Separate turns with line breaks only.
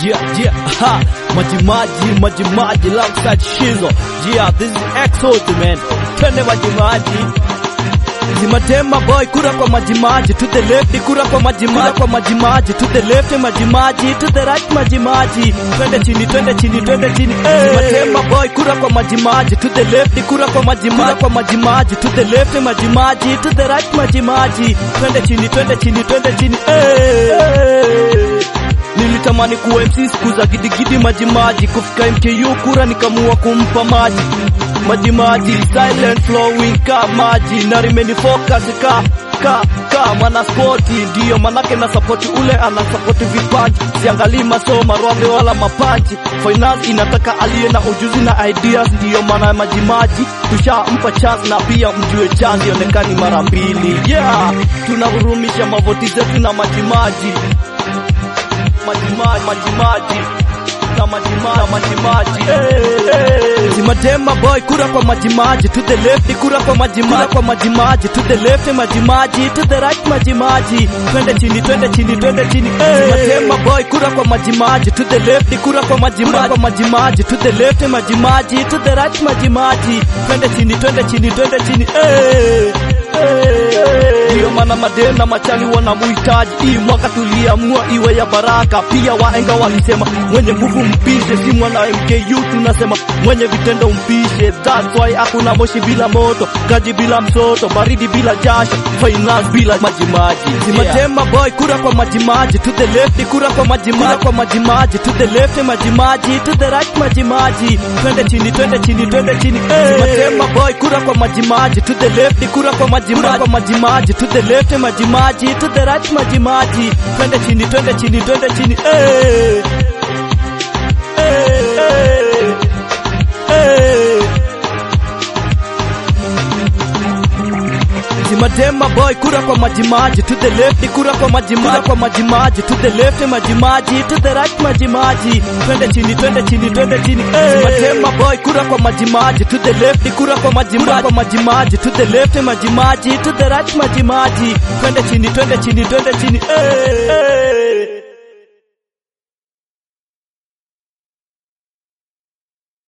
Yeah, yeah, ha, majimaji, majimaji, alongside Shizo. Yeah, this is Exos, man. Twende majimaji. Zimatema boy, kura kwa majimaji, to the left, kura kwa majimaji, kwa majimaji, to the left, majimaji, to the right, majimaji. Twende chini, twende chini, twende chini. Zimatema boy, kura kwa majimaji, to the left, kura kwa majimaji, kwa majimaji, to the left, majimaji, to the right, majimaji. Twende chini, twende chini, twende chini. Hey. Nilitamani kuwa MC siku za gidigidi majimaji, kufika MKU kura nikamua kumpa maji majimaji, silent flowing ka maji, na remain focus ka ka ka mwana spoti, ndiyo manake na support ule ana support vipaji, siangalii masomo robe wala mapaji. Finance inataka aliye na ujuzi na ideas, ndiyo maana majimaji tushampa chance, na pia mjue chance ionekani mara mbili. Yeah, tunahurumisha mavoti zetu na majimaji majimaji majimaji na majimaji na majimaji Zimadema boy kura kwa majimaji to the left kura kwa majimaji kwa majimaji to the left majimaji to the right majimaji twende chini twende chini twende chini Zimadema boy kura kwa majimaji to the left kura kwa majimaji kwa majimaji to the left majimaji to the right majimaji twende chini twende chini twende chini eh ndiyo maana madena machani wanamuhitaji. Hii mwaka tuliamua iwe ya baraka. Pia waenga walisema mwenye nguvu mpishe, si mwana MKU tunasema mwenye vitendo mpishe. That's why hakuna moshi bila moto, kaji bila msoto, baridi bila jasho, finance bila majimaji. Zimatema boy, kura kwa majimaji, to the left kura kwa majimaji, kwa majimaji, to the left majimaji, to the right majimaji. Twende chini, twende chini, twende chini. Zimatema boy, kura kwa majimaji, to the left kura kwa majimaji, kwa majimaji, to the left majimaji, to the right majimaji. Twende chini, twende chini, twende chini. Eh. Eh, eh, eh. Zimadema boy kura kwa majimaji to the left kura kwa majimaji kwa majimaji to the left majimaji to the right majimaji twende chini twende chini twende chini Zimadema boy kura kwa majimaji to the left kura kwa majimaji kwa majimaji to the left majimaji to the right majimaji twende chini twende chini twende chini eh, eh.